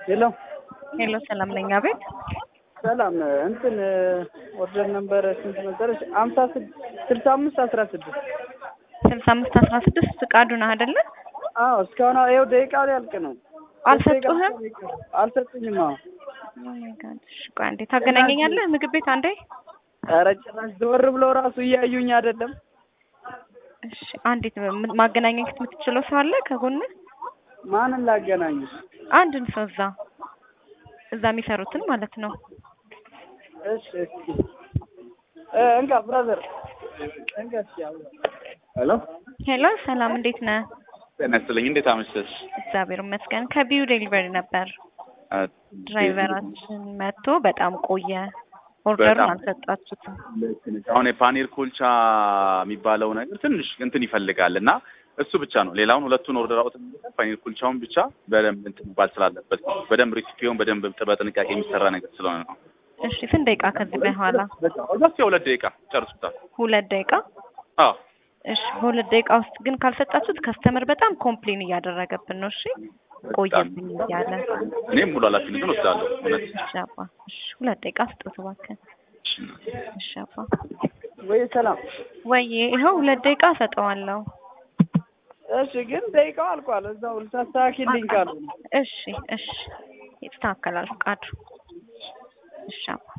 ሄሎ ሄሎ ሰላም ነኝ። አቤት ሰላም እንትን ኦርደር ነበር ስንት ነበረች? አምሳ ስልሳ አምስት አስራ ስድስት ስልሳ አምስት አስራ ስድስት ፍቃዱ ነህ አይደለ? አዎ እስካሁን ይኸው ደቂቃ ሊያልቅ ነው። አልሰጡህም? አልሰጡኝም። አዎ ኦ ማይ ጋድ። እሺ ቆይ አንዴ ታገናኘኛለህ ምግብ ቤት አንዴ። ኧረ ጭራሽ ዘወር ብለው ራሱ እያዩኝ አይደለም። እሺ አንዴት ማገናኘት የምትችለው ሰው አለ ከጎንህ? ማንን ላገናኝሽ? አንድን ሰው እዛ እዛ የሚሰሩትን ማለት ነው። እሺ እስኪ እ እንካ ብራዘር እንካ እስኪ አውራ። ሄሎ ሄሎ ሰላም እንዴት ነህ? ጤና ይስጥልኝ። እንዴት አመሸሽ? እግዚአብሔር ይመስገን። ከቢዩ ዴሊቨሪ ነበር። ድራይቨራችን መጥቶ በጣም ቆየ። ኦርደሩን በጣም። አልሰጣችሁትም። አሁን የፓኒር ኮልቻ የሚባለው ነገር ትንሽ እንትን ይፈልጋል እና እሱ ብቻ ነው። ሌላውን ሁለቱን ኦርደር አውጥ ፓኒር ኩልቻውን ብቻ በደንብ እንትን መባል ስላለበት ነው። በደንብ ሬሲፒውን በደንብ በጥንቃቄ የሚሰራ ነገር ስለሆነ ነው። እሺ ስንት ደቂቃ ከዚህ በኋላ? ኦልሞስት የሁለት ደቂቃ ጨርሱታል። ሁለት ደቂቃ። አዎ እሺ በሁለት ደቂቃ ውስጥ ግን ካልሰጣችሁት ከስተመር በጣም ኮምፕሌን እያደረገብን ነው። እሺ ቆየብኝ እያለ እኔም ሙሉ ኃላፊነቱን ወስዳለሁ። እውነት እሺ አባ እሺ ሁለት ደቂቃ ስጡት እባክህ። እሺ አባ ወይ ሰላም። ወይ ይኸው ሁለት ደቂቃ እሰጠዋለሁ። እሺ ግን ደቂቃው አልቋል። እዛው ልታስተካክልኝ ካሉ እሺ እሺ ይስተካከላል ፍቃዱ። እሺ አባ